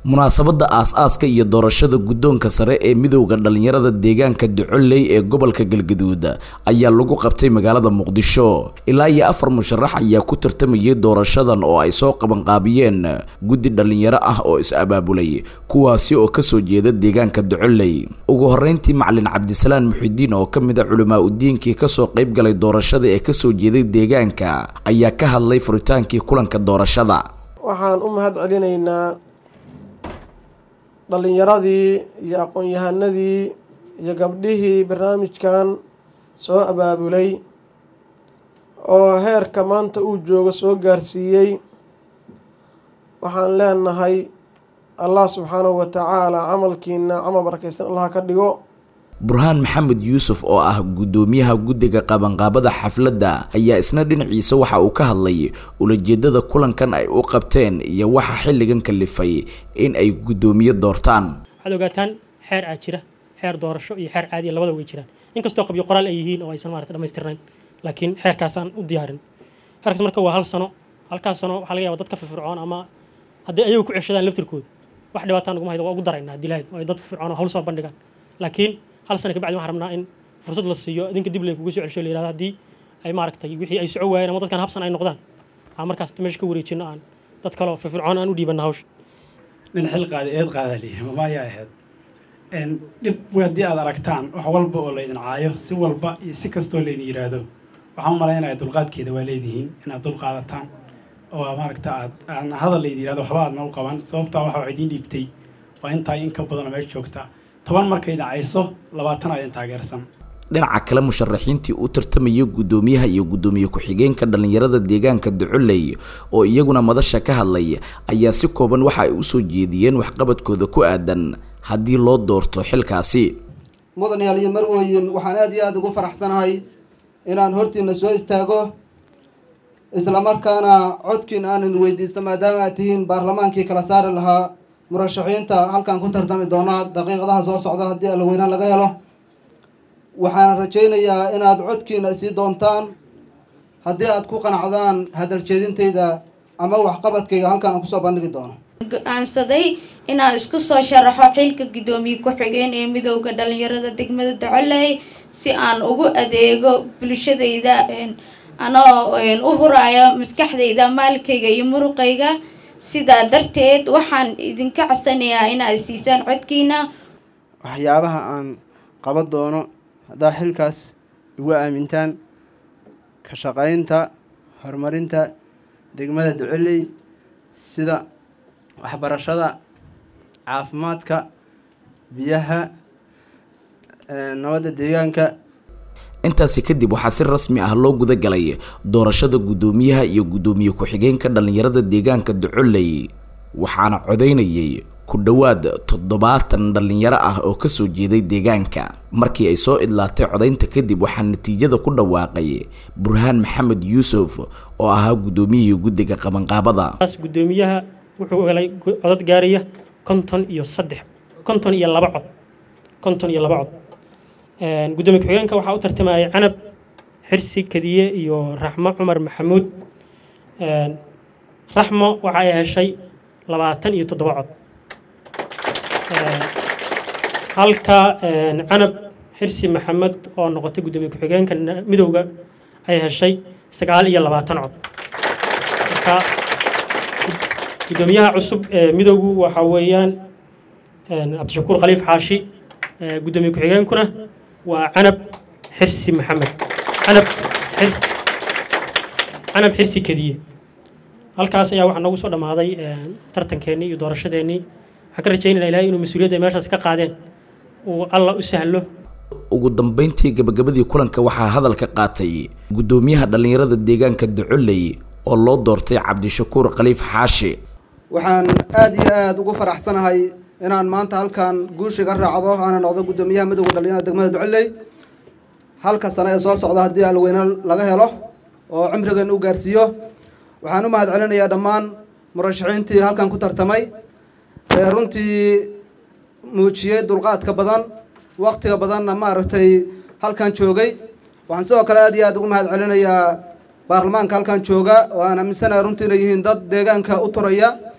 munaasabadda aas-aaska iyo doorashada guddoonka sare ee midowda dhallinyarada deegaanka ducoley ee gobolka galgaduud ayaa lagu qabtay magaalada muqdisho ilaa iyo afar musharax ayaa ku tartamayay doorashadan oo ay soo qabanqaabiyeen guddi dhallinyaro ah oo is-abaabulay kuwaasi oo kasoo jeeda deegaanka ducoley ugu horeyntii macalin cabdisalaan muxidiin oo ka mid a culimaa udiinkii kasoo qayb galay doorashada ee kasoo jeeday deegaanka ayaa ka hadlay furitaankii kulanka doorashada waxaan u mahad celinaynaa dhallinyaradii iyo aqoon-yahanadii iyo gabdhihii barnaamijkan soo abaabulay oo heerka maanta uu joogo soo gaarsiiyey waxaan leenahay allah subxaanahu wa tacaala camalkiina camal barakaysan allah ka dhigo burhaan maxamed yuusuf oo ah guddoomiyaha guddiga qabanqaabada xafladda ayaa isna dhinaciisa waxa uu ka hadlay ulajeedada kulankan ay u qabteen iyo waxa xilligan kalifay in ay guddoomiye doortaan waxaad ogaataan xeer aa jira xeer doorasho iyo xeer caadiya labada way jiraan inkastoo qabyo qoraal ay yihiin oo aysan maarata dhamaystirnayn laakiin xeerkaasaan u diyaarin xeerkaas marka waa hal sano halkaas sano waxaa laga yaba dad ka firfircoon ama hadday ayagu ku ceshadaan laftirkooda wax dhibaataan naguma haydo waa ugu daraynaa haddii lahayd oo ay dad firfircoon oo hawl soo bandhigaan laakiin hal sana kabacdi waxaan rabnaa in fursad la siiyo idinka dib laykugu soo celsho la yirahdo haddii ay maaragtay wixii ay soco waayeen ama dadkan habsan ay noqdaan aan markaas meesha ka wareejino aan dad kale oo firfircoon aan u dhiibanna hawsha nin xil qaada eed qaada lihi mamaayaa ahayd dhib haddii aad aragtaan wax walba oo laydin caayo si walba iyo si kastoo laydin yiraahdo waxaan u malaynaya dulqaadkeeda waa leedihiin inaad dul qaadataan oo maaragta aad aan hadal laydin yirahdo waxba aadna u qaban sababtaa waxa wax idiin dhiibtay waa intaa in ka badanoo meesha joogta toban markay dhacayso labaatan aydin taageersan dhinaca kale musharaxiintii u tartamaya guddoomiyaha iyo guddoomiye ku-xigeenka dhallinyarada deegaanka ducoley oo iyaguna madasha ka hadlay ayaa si kooban waxa ay usoo jeediyeen waxqabadkooda ku aadan haddii loo doorto xilkaasi mudanayaal iyo marwooyin waxaan aada iyo aada ugu faraxsanahay inaan hortiina soo istaago islamarkaana codkiin aanan weydiisto maadaama aad tihiin baarlamaankii kala saari lahaa murashaxiinta halkan ku tartami doona daqiiqadaha soo socda haddii alweynaan laga helo waxaan rajaynayaa inaad codkiina sii doontaan haddii aad ku qanacdaan hadal jeedintayda ama waxqabadkayga halkan aan kusoo bandhigi doono go-aansaday inaan isku soo sharaxo xilka guddoomiye ku-xigeen ee midowda dhalinyarada degmada docoley si aan ugu adeego bulshadayda anoo u huraayo maskaxdayda maalkayga iyo muruqayga sidaa darteed waxaan idinka codsanayaa inaad siisaan codkiina waxyaabaha aan qaban doono haddaa xilkaas igu aamintaan ka shaqaynta horumarinta degmada ducoley sida waxbarashada caafimaadka biyaha nabadda deegaanka intaasi kadib waxaa si rasmi ah loo guda galay doorashada guddoomiyaha iyo guddoomiye ku-xigeenka dhallinyarada deegaanka ducoley waxaana codaynayay ku dhowaad toddobaatan dhallinyaro ah oo kasoo jeeday deegaanka markii ay soo idlaatay codaynta kadib waxaa natiijada ku dhawaaqay burhaan maxamed yuusuf oo ahaa guddoomiyihii guddiga qabanqaabada guddoomiyaha wuxuu helay codad gaaraya konton iyo saddex konton iyo laba cod konton iyo laba cod guddoomiye ku-xigeenka waxaa u tartamayay canab xirsi kadiye iyo raxmo cumar maxamuud raxmo waxa ay heshay labaatan iyo toddoba cod halka canab xirsi maxamed oo noqotay guddoomiye ku-xigeenka midowda ay heshay sagaal iyo labaatan cod marka guddoomiyaha cusub ee midowgu waxa weeyaan cabdishakuur khaliif xaashi guddoomiye ku-xigeenkuna waa canab xirsi maxamed canab xirsi canab xirsi kadiye halkaas ayaa waxaa noogu soo dhammaaday tartankeennii iyo doorashadeennii waxaan ka rajaynayna ilahay inuu mas-uuliyadda ay meeshaas ka qaadeen uu alla u sahlo ugu dambeyntii gabagabadii kulanka waxaa hadalka qaatay guddoomiyaha dhallinyarada deegaanka ducoley oo loo doortay cabdishakuur khaliif xaashi waxaan aada iyo aada ugu faraxsanahay inaan maanta halkan guushiga raacdo aana noqdo guddoomiyaha midowda dhalinyarada degmada ducoley halka sano ee soo socda haddii alweyne laga helo oo cimrigeena u gaarsiiyo waxaan u mahad celinayaa dhammaan murashaxiintii halkan ku tartamay ee runtii muujiyey dulqaadka badan waktiga badanna maaragtay halkan joogay waxaan sidoo kale aad iyo aada ugu mahad celinayaa baarlamaanka halkan jooga oo aan aaminsanahay runtii inay yihiin dad deegaanka u turaya waxaan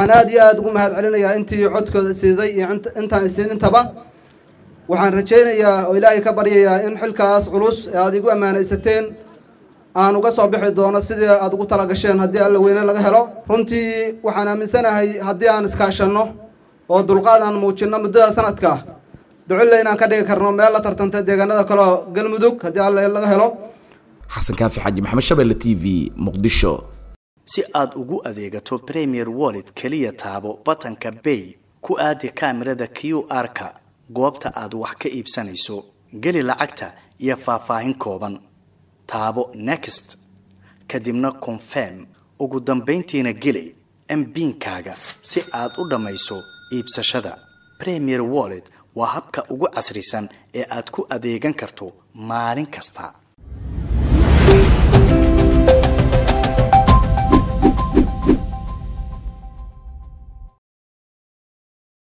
waxaan aada iyo aada ugu mahad celinayaa intii codkooda siiday iyo intaan isiin intaba waxaan rajaynayaa oo ilaahay ka baryayaa in xilkaas culus ee aada igu ammaanaysateen aan uga soo bixi doono sidii aada ugu talagasheen haddii alla weyne laga helo runtii waxaan aaminsanahay haddii aan iskaashanno oo dulqaad aan muujinno muddada sanadka duculle inaan ka dhigi karno meel la tartanta deegaanada kaleo galmudug haddii alla laga helo xasan kaafi xaaji maxamed shabeelle t v muqdisho si aad ugu adeegato premier wallet keliya taabo batanka bay ku aadi kaamirada q r-ka goobta aad wax ka iibsanayso geli lacagta iyo faahfaahin kooban taabo next kadibna confirm ugu dambayntiina geli mbiinkaaga si aad u dhammayso iibsashada premier wallet waa habka ugu casrisan ee aad ku adeegan karto maalin kasta